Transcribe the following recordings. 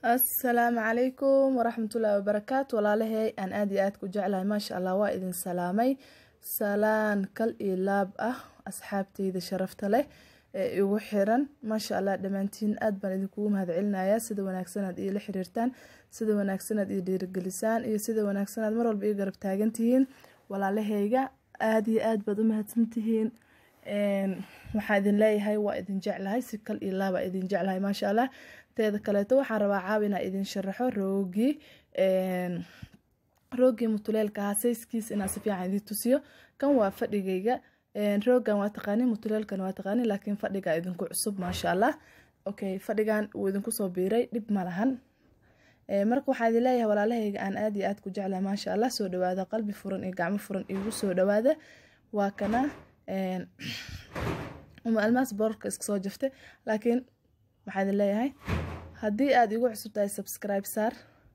asalaamu calaykum waraxmatullaahi wabarakaatu walaalahey aan aad iyo aad ku jeclahay maasha allah waa idin salaamay salaan kal iyo laab ah asxaabteyda sharafta leh ee igu xiran maasha allah dhammaantiin aad baan idinkugu mahadcelinayaa sida wanaagsanaad iila xiriirtaan sida wanaagsanaad io dhiirigelisaan iyo sida wanaagsanaad mar walba io garab taagantihiin walaalaheyga aada iyo aad baad u mahadsantihiin waxaa idin leeyahay waa idin jeclahay si kal iyo laaba idin jeclahay maasha allah teeda kaleeto waxaan rabaa caawi inaa idin sharaxo roogii roogii mutuleelka ahaa sayskiis inaa si fiican idin tusiyo kan waa fadhigayga roogan waa taqaani mutuleelkan waa taqaani laakiin fadhiga idinku cusub maasha allah okay fadhigan wuu idinku soo biiray dhib ma lahan marka waxaa idin leeyahay walaalahayga aan aad iyo aad ku jeclahay maasha allah soo dhawaada qalbi furan iyo gacmo furan igu soo dhawaada waa kana uma almaas boorka iska soo jaftay laakiin waxaa idin leeyahay haddii aada igu cusub tahay subscribe saar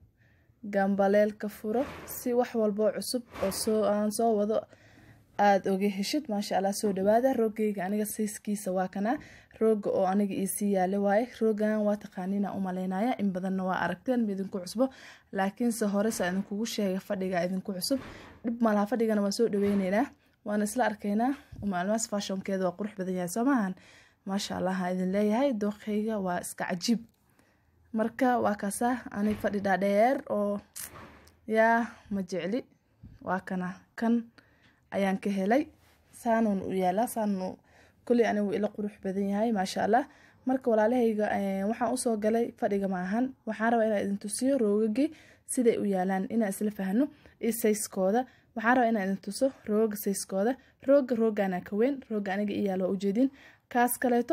gambaleelka furo si wax walboo cusub oo soo aan soo wado aada oga heshid maasha allah soo dhawaada roogeyga aniga sayskiisa waa kanaa rooga oo aniga iisii yaala waaye roogan waa taqaaniina u maleynaya in badanna waa aragteen ma idinku cusbo laakiinse horesa idinkugu sheega fadhiga idinku cusub dhib malaha fadhigana waa soo dhaweyneynaa waana isla arkaynaa uma almaas fashonkeeda waa qurux badan yahay soo maahan maasha allah ha idin leeyahay dooqeyga waa iska cajiib marka waa kaasaa anig fadhi dhaadheer oo yaa ma jecli waa kana kan ayaan ka helay saanuun u yaalaa saanu kuley anigu ila qurux badan yahay maasha allah marka walaalahayga waxaan usoo galay fadhiga ma ahan waxaan rabaa inaan idin tusiyo roogagii siday u yaalaan inaan isla fahno iyo sayskooda waxaan rabaa inaan idin tuso rooga sayskooda rooga roogana ka weyn rooga aniga i yaalo waa ujeedin kaas kaleeto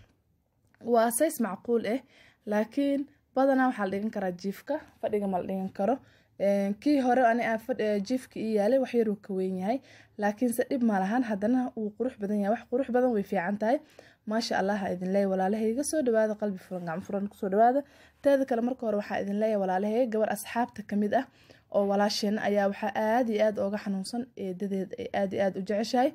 waa says macquul ah laakiin badanaa waxaa la dhigan karaa jiifka fadhiga ma la dhigan karo kii hore ani jiifka ii yaalay wax yaruu ka weyn yahay laakiinse dhib ma lahan haddana wuu qurux badan yahay wax qurux badan way fiican tahay maasha allah ha idin leeya walaalahayga soo dhawaada qalbi furan gacmo furan kusoo dhawaada teeda kale marka hore waxaa idin leeya walaalahayga gabar asxaabta kamid ah oo walaasheen ayaa waxaa aada iyo aada ooga xanuunsan eedadeed ay aada iyo aada u jeceshahay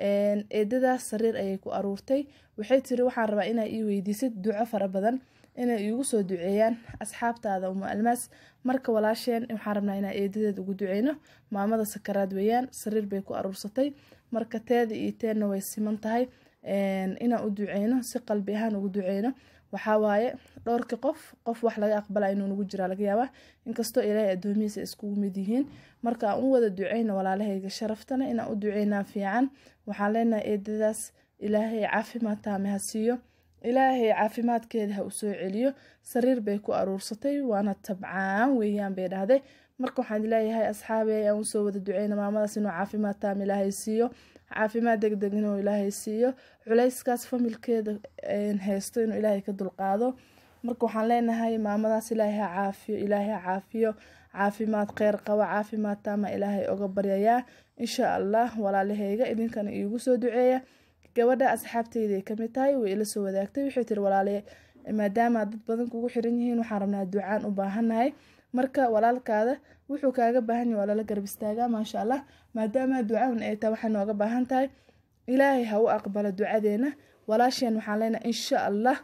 eedadaas sariir ayay ku aruurtay waxay tiri waxaan rabaa inaa ii weydiisid duco fara badan inay iigu soo duceeyaan asxaabtaada uma almaas marka walaasheen waxaan rabnaa inaa eedadeed ugu duceyno maamada sakaraad weeyaan sariir bay ku aruursatay marka teeda iyo teenna way siman tahay inaan u duceyno si qalbi ahaan ugu duceyno waxaa waaye dhowrkii qof qof wax laga aqbala inuu nagu jiraa laga yaabaa inkastoo ilaahay addoomihiisa iskugu mid yihiin marka aan u wada duceyno walaalahayga sharaftana inaan u duceynaa fiican waxaan leenahay eedadaas ilaahay caafimaad taame ha siiyo ilaahay caafimaadkeeda ha u soo celiyo sariir bay ku aruursatay waana tabcaan weeyaan bay dhahday marka waxaan leeyahay asxaabey aan usoo wada duceyna maamadaas inuu caafimaad taam ilaahay siiyo caafimaad degdeg inuu ilaahay siiyo culayskaas familkeeda haysto inuu ilaahay ka dulqaado marka waxaan leenahay maamadaas ilaahay ha caafiyo ilaahay ha caafiyo caafimaad kheyr qabo caafimaad taama ilaahay oga baryayaa insha allah walaalaheyga idinkana iigu soo duceeya gabadha asxaabteyday kamid tahay way ila soo wadaagtay waxay tiri walaale maadaama dad badan kugu xiran yihiin waxaan rabnaa ducaan u baahannahay marka walaalkaada wuxuu kaaga baahan yahay waa lala garab istaagaa maasha allah maadaama ducaan ay tahay waxay nooga baahan tahay ilaahay ha u aqbalo ducadeena walaasheen waxaan leenahay insha allah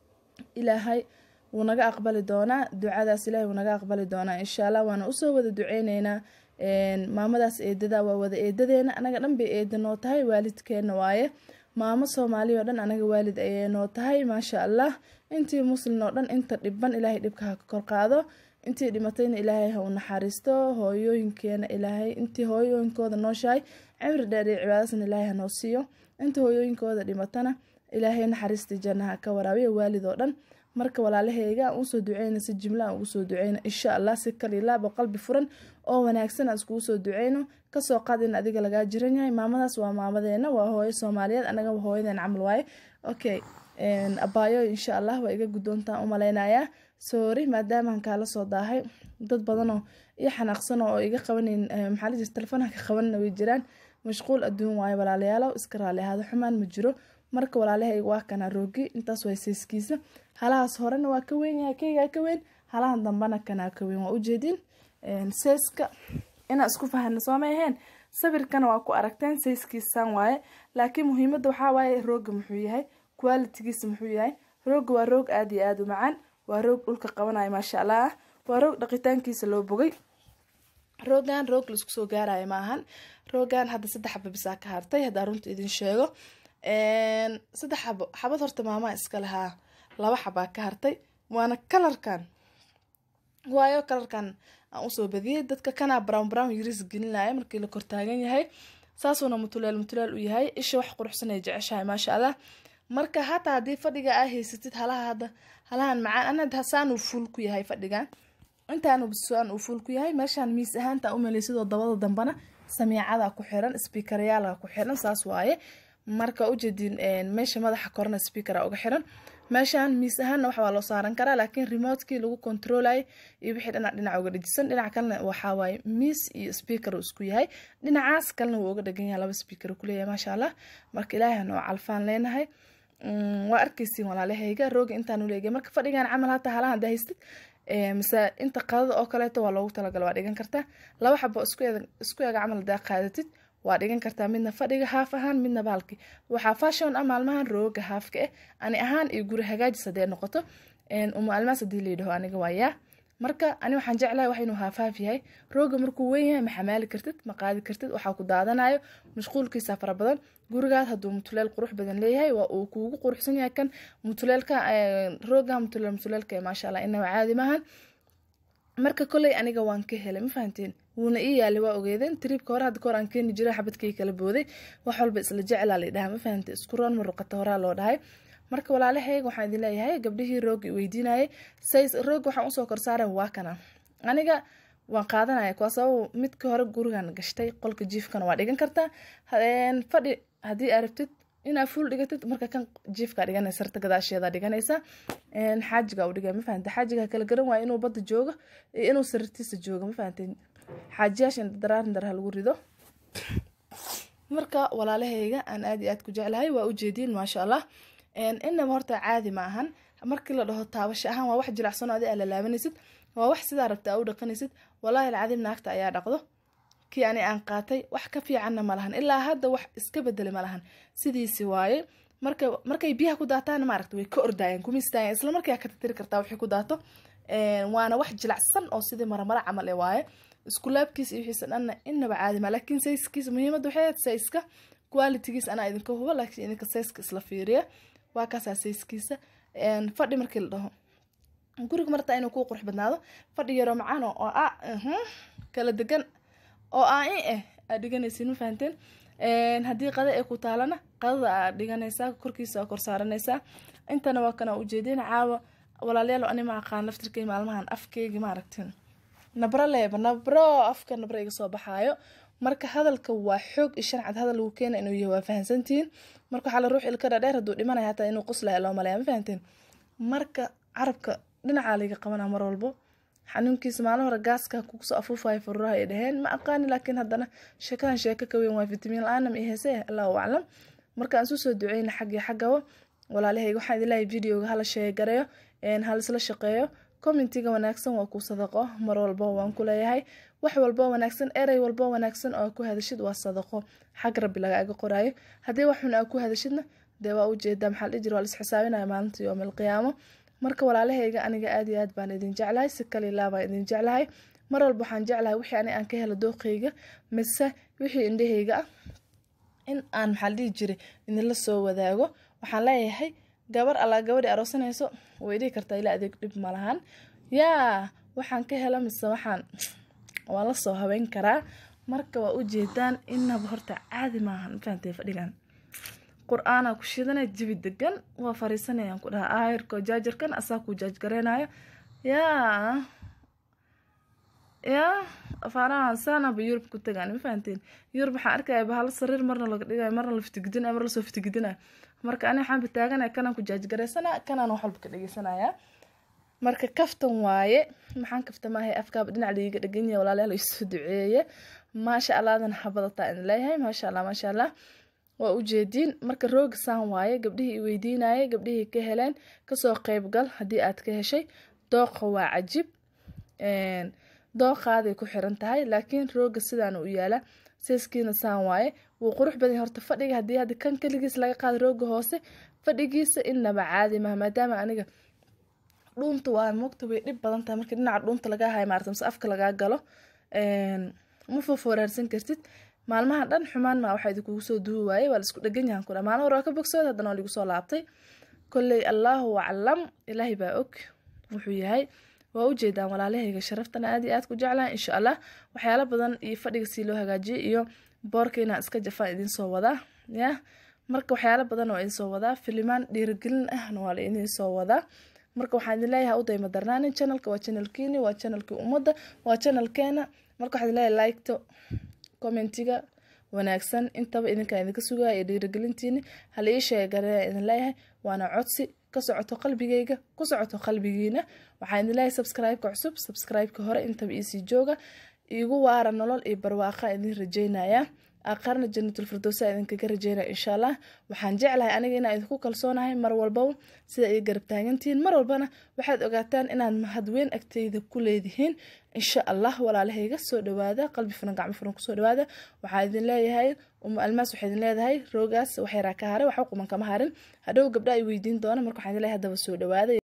ilaahay wuu naga aqbali doonaa ducadaas ilaahay wuu naga aqbali doonaa insha allah waana usoo wada duceyneynaa maamadaas eedada waa wada eedadeena anaga dhan bay eeda noo tahay waalidkeena waaye maamo soomaaliya oo dhan anaga waalid ayay noo tahay maasha allah intii muslin oo dhan inta dhiban ilaahay dhibka ha ka kor qaado intii dhimatayna ilaahay ha u naxariisto hooyooyinkeena ilaahay intii hooyooyinkooda nooshahay cimri dheer iyo cibaadasna ilaahay ha noo siiyo intii hooyooyinkooda dhimatana ilaahay naxariistii jannaha ka waraabiya waalid oo dhan marka walaalaheyga aan usoo duceyno si jimla aan ugu soo duceyno insha allah si kalilaabo qalbi furan oo wanaagsan aan iskugu soo duceyno kasoo qaad in adiga lagaa jiran yahay maamadaas waa maamadeena waa hooyo soomaaliyeed anaga hooyadeen camal waaye okay abaayo insha allah waa iga guddoontaan umaleynayaa soori maadaamaan kaala soo daahay dad badanoo iyo xanaaqsan oo iga qabaneyn maxaa lijir telefoonha ka qabanna way jiraan mashquul adduun waayo walaalayaalow iska raali ahaado xumaan ma jiro marka walaalahayga waa kana roogi intaas waa sayskiisa halahaas horena waa ka weyn yahay keygaa ka weyn halahan dambana kanaa ka weyn waa ujeedin sayska inaa isku fahana sooma aheen sawirkana waa ku aragteen sayskiisaan waaye laakiin muhiimada waxaa waaye rooga muxuu yahay qualitigiisa muxuu yahay rooga waa roog aada iyo aada u macaan waa roog dhulka qabanaya maasha allah waa roog dhaqitaankiisa loo bogay roogan roog laisku soo gaaraya ma ahan roogan hadda saddex xaba bisaa ka hartay haddaa runta idin sheego saddex xabo xabad horta maamaa iska lahaa laba xabaa ka hartay waana kalarkan waayo kalarkan aan usoo badiyey dadka kanaa brown brown yariis gelinaya markii la kortaagan yahay saasuuna mutuleel mutuleel u yahay isha wax quruxsan ay jeceshahay maasha allah marka hataa haddii fadhiga aa haysatid halaha hadda halahan macaan ana saan uu fuul ku yahay fadhigan intaan saan uu fuul ku yahay meeshaan miis ahaanta umaleysidoo dabada dambana samiicada ku xiran speakeryaala ku xiran saas waaye marka ujeedin meesha madaxa korna speakera uga xiran meeshaan miis ahaanna wax waa loo saaran karaa laakiin remotkii lagu controlay iyo wixii dhinac dhinac uga dhajisan dhinac kalena waxaa waaye miis iyo speaker uu isku yahay dhinacaas kalena wuu uga dhagan yahay laba speaker kuleeyahay maasha allah marka ilaahay noo calfaan leenahay waa arkaysiin walaalahayga rooga intaan uleegay marka fadhigan camal hataa halahan hadaa haystid mise inta qadada oo kaleeto waa loogu talagala waa dhigan kartaa laba xabo isku ega camal hadaa qaadatid waa dhigan kartaa midna fadhiga haaf ahaan midna baalki waxaa fashon ah maalmahan rooga haafka ah ani ahaan iyo guri hagaajis hadee noqoto uma almaas hadii layidhaho aniga waayaa marka ani waxaan jeclahay wax inuu haafaaf yahay rooga markuu weyn yahay ma xamaali kartid ma qaadi kartid waxaa ku daadanayo mashquulkiisa fara badan gurigaas hadduu mutuleel qurux badan leeyahay waa uu kuugu quruxsan yahay kan mutuleelka rooga mutuleel mutuleelka maasha allah inaba caadi maahan marka koley aniga waan ka helay ma fahanteen wuuna ii yaalay waa ogeedeen triibka hore hadda kahor aan keeni jiray xabadkay kala booday wax walba isla jecelaa la dhahaa ma fahante isku roon maruqata horaa loo dhahay marka walaalahayga waxaan idin leeyahay gabdhihii roogi weydiinayay says roog waxaan usoo korsaaren waa kana aniga waan qaadanaya kuwaa sabab midka hore gurigan gashtay qolka jiifkana waa dhigan kartaa fadhi haddii aa rabtid inaa fuul dhigatid marka kan jiifkaa dhiganaysa sarta gadaasheeda dhiganaysa xaajiga u dhigay ma fahante xaajiga kala garan waaya inuu badda joogo iyo inuu sarirtiisa joogo ma fahante xaajiyaashan daraarin dar ha lagu rido marka walaalahayga aan aad iyo aad ku jeclahay waa ujeediin maasha allah inaba horta caadi ma ahan markii la dhaho taabasho ahaan waa wax jilacsanoo adi aa la laabanaysid waa wax sidaa rabta aa u dhaqanaysid walaahi alcadiim naagta ayaa dhaqdo kii ani aan qaatay wax ka fiicanna ma lahan ilaa hadda wax iska bedelay ma lahan sidiisi waaye marka markay biyaha ku daataana maaragta way ka ordaayeen kuma istaageen isla markaa ka tirtiri kartaa wixii ku daato waana wax jilacsan oo sidii maramara camal e waaye iskulaabkiisa iyo wixiisa dhanna inaba caadi ma laakiin sayskiisa muhiimadda waxay ahayd sayska qualitygiis anaa idinka hubo laakiin idinka sayska isla fiiriya waa kaasaa sayskiisa fadhi markii la dhaho guriga martaa inuu kuu qurux badnaado fadhi yaroo macaan oo a kala degan oo aa i ah aad dhiganaysiin ma fahanteen haddii qada ee ku taalana qadada aad dhiganaysaa korkiisa aa kor saaranaysaa intana waa kana ujeedin caawa walaalayaal ani ma aqaan laftirkay maalmahan afkeygi maaragtin nabro leeba nabro afka nabro iga soo baxaayo marka hadalka waa xoog iyo shancad hadal lagu keena inuu yahay waa fahansantihiin marka waxaa la ruux ilka dhadheer hadduu dhimanaya hataa inuu quslaya loo maleeya ma fahanteen marka carabka dhinacaa layga qabanaa mar walbo xanuunkiisa maalin hore gaaska kusoo afuufayo fururaha ay dhaheen ma aqaani laakiin haddana sheekadan sheeko ka weyn waa fitamiin la-aana ma ihese allahu aclam marka aan susoo duceyna xaggii xaggaba walaalahayga waxaan idin leeyahay videoga hala sheegareeyo hala isla shaqeeyo commentiga wanaagsan waa ku sadaqo mar walbo waan ku leeyahay wax walbo wanaagsan erey walbo wanaagsan oo ku hadashid waa sadaqo xag rabbi lagaaga qoraayo haddii wax xun aa ku hadashidna dee waa ujeedaa maxaa ladhijir waa laisxisaabinaya maalinta yoom alqiyaamo marka walaalahayga aniga aad iyo aad baan idin jeclahay si kale ilaa baan idin jeclahay mar walba waxaan jeclahay wixii ani aan ka helo dooqeyga mise wixii indhahayga ah in aan maxaa ladhihi jiray idinla soo wadaago waxaan leeyahay gabar allaa gabadhi aroosanayso way dhihi kartaa ilaa adeeg dhib malahan yaa waxaan ka hela mise waxaan waan la soo habeyn karaa marka waa ujeedaan inaba horta caadi maahan mafahantay fadhigan qur-aanaa ku shidanay jabi degan waa fariisanayaan ku dhaha aayarko jaajarkan asaa kuu jaajgareynayo yaa yaa afaarahan saanaba yurub ku tagaan ma fahanteen yurub waxaan arkaya bahalo sariir marna laga dhigayo marna la fitigidinayo mar lasoo fitigidinayo marka ani waxaan bataaganaya kanaan ku jaajgareysana kanaan wax walba ka dhegeysanaya marka kaftan waaye maxaan kafta maahay afkaaba dhinac liiga dheganya walaalayaal isoo duceeye maasha allahdan habadataa idin leeyahay maasha allah maasha allah waa ujeediin marka rooga saan waaye gabdhihii i weydiinayay gabdhihii ka heleen kasoo qeybgal haddii aad ka heshay dooqa waa cajib dooqaaday ku xiran tahay laakiin rooga sidaan u yaala seeskiina saan waaye wuu qurux badan horta fadhiga haddii hadda kan keligiis laga qaada rooga hoose fadhigiisa inaba caadi maha maadaama aniga dhuunta waa moogta way dhib badan tahay markii dhinaca dhuunta lagaa hayo maarata mise afka lagaa galo ma fooforaarsan kartid maalmaha dhan xumaan maa waxaa idinkugu soo duwi waayey waa la isku dhegan yahan kudha maalin hore waa ka bogsood haddana waa ligu soo laabtay kolley allaahu aclam ilaahay baa og wuxuu yahay waa ujeedaan walaalahayga sharaftana aad iyo aad ku jeclaha insha allah waxyaalo badan iyo fadhiga sii loo hagaajiyay iyo boorka inaan iska jafaan idiin soo wadaa ya marka waxyaalo badan waa idin soo wadaa filimaan dhiirigelin ahna waa la idin soo wadaa marka waxaan idin leeyahay u dayma darnaanin channelka waa channelkiini waa channelkii ummadda waa channelkeena marka waxaan idin leeyahay likto commentiga wanaagsan intaba idinkaa idinka sugaya iyo dhiirigelintiini hala ii sheeganaya idin leeyahay waana codsi ka socoto qalbigayga ku socoto qalbigiina waxaan idin leeyahay subscribe-ka cusub subscribe-ka hore intaba iisii jooga iigu waara nolol iyo barwaaqa idin rajeynaya aqarna jannatul firdowsa idinkaga rajeynaya insha allah waxaan jeclahay aniga inaan idinku kalsoonahay mar walbaba sida ay garab taagantihiin mar walbana waxaad ogaataan inaad mahadweyn agteyda ku leedihiin insha allah walaalahayga soo dhawaada qalbi furan gacmo furan kusoo dhawaada waxaa idin leeyahay uma almaas waxaa idin leedahay roogaas waxyaraa ka haray waxa quman kama harin hadhow gabdha ay weydiin doona marka waxaan idin leeyahay haddaba soo dhawaada